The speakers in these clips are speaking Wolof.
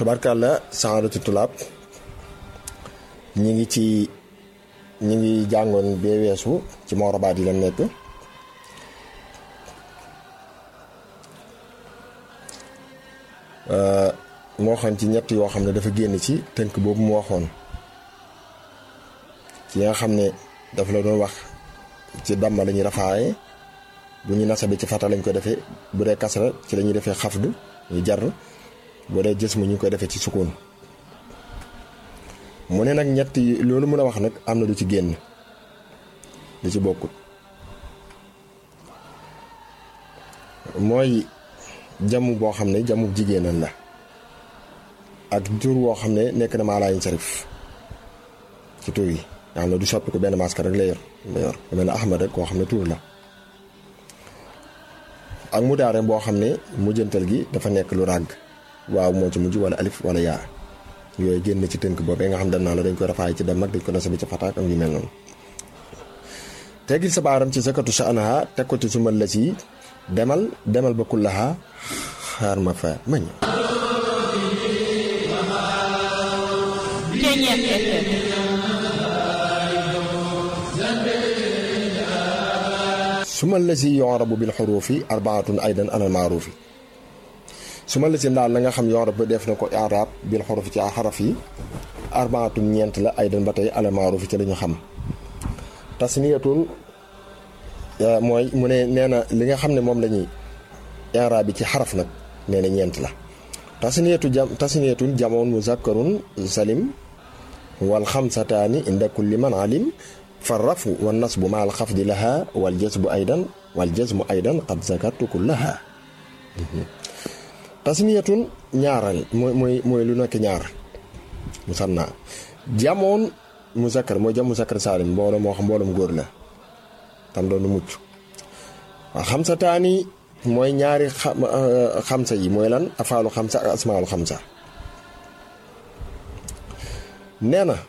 tubaarkàlla saadatu tulaab ñi ngi ci ñi ngi jàngoon bee weesu ci moorabaat yi la nekk moo xam ci ñett yoo xam ne dafa génn ci tënk boobu mu waxoon ci nga xam ne dafa la doon wax ci damma la ñuy rafaaye bu ñu nasabe ci fata lañ ko defee bu dee kasra ci la ñuy defee xafd ñu jar bu dee jës mu ñu koy defee ci sukkoon mu ne nag ñett yi loolu mun a wax nag am na lu ci génn lu ci bokkut mooy jamu boo xam ne jamu jigéenal la ak tur woo xam ne nekk na maa laayin sarif ci tur yi nga xam ne du soppi ko benn maska rek la yor la yor ku mel ne ahmad rek koo xam ne tur la ak mu daare boo xam ne mujjantal gi dafa nekk lu ràgg waaw moo ci mujj wala alif wala yaa yooyu génn ci tënk boobee nga xam dañ naa la dañ koy rafaay ci dem ak dañ ko nasabi ci fataak am yu mel noonu teggil sa baaram ci sakatu sa anaha teg ko ci sumal la si demal demal ba kullaha xaar ma fa ma ñëw sumal la si yorabu bil xuruufi arbaatun aydan alal maaruufi sumal la si ndaal la nga xam yorab ba def na ko arab bil xuruufi ci xaraf yi arbaatun ñeent la aydan ba tey alal maaruufi ci lañu xam tasniyatun mooy mu ne nee na li nga xam ne moom la ñuy i'raab bi ci xaraf nag nee na ñeent la tasniyatu jam tasniyatun jamoon muzakkarun salim wal xamsataani inda kulli man alim fa rafu wa nasbu ma al xafdi laha wal jazbu aydan wal jazmu aydan qad zakartu kullaha tasniyatun ñaaral mooy mooy mooy lu nekk ñaar musanna jamoon muzakkar mooy jam muzakkar salim mbooloo moo xam mbooloom góor la tam doon mucc waaw xamsa taani mooy ñaari xamsa yi mooy lan afaalu xamsa ak asmaalu xamsa nee na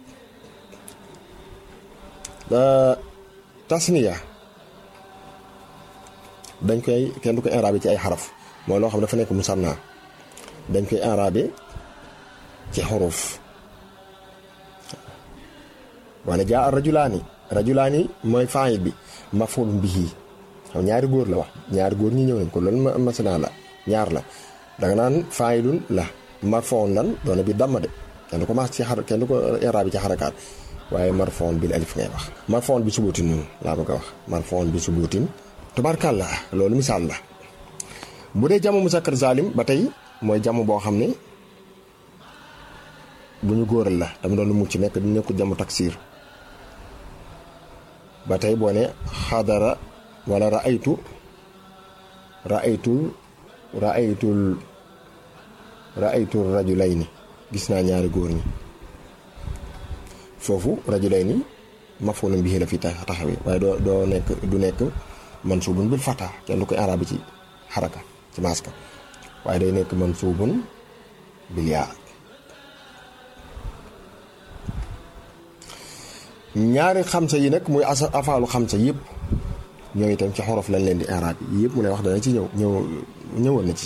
tasniya dañ koy kenn du ko inraabe ci ay xaraf mooy loo xam dafa nekk musanna dañ koy inraabe ci xuruf wala jaa rajulaani rajulaani mooy faayil bi mafulun bihi xam ñaari góor la wax ñaari góor ñi ñëw nañ ko loolu masana la ñaar la danga naan faayilun la marfoon lan doona bi damma de kenn du ko maas ci xar kenn du ko iraabi ci xarakaat waaye marfoon bil alif ngay wax marfoon bi subuutin noonu laa bëgg a wax marfoon bi subuutin tubaarkàlla loolu misaal la bu dee jamu musakkar zalim ba tey mooy jamu boo xam ne bu ñu góoral la dama doon lu mucc nekk du nekku jamu taksiir ba tey boo ne xadara wala raaytu raaytul raaytul raaytul rajulayni gis naa ñaari góor ñi foofu rajulayni mafulun bihi la fi taxawee waaye doo doo nekk du nekk mansubun bil fata kenn du koy arabi ci xaraka ci maska waaye day nekk mansubun bil yaa ñaari xamsa yi nag muy asa afaalu xamsa yëpp ñoo itam ci xorof lañ leen di araab yi yëpp mu lay wax dana ci ñëw ñëw ñëwoon na ci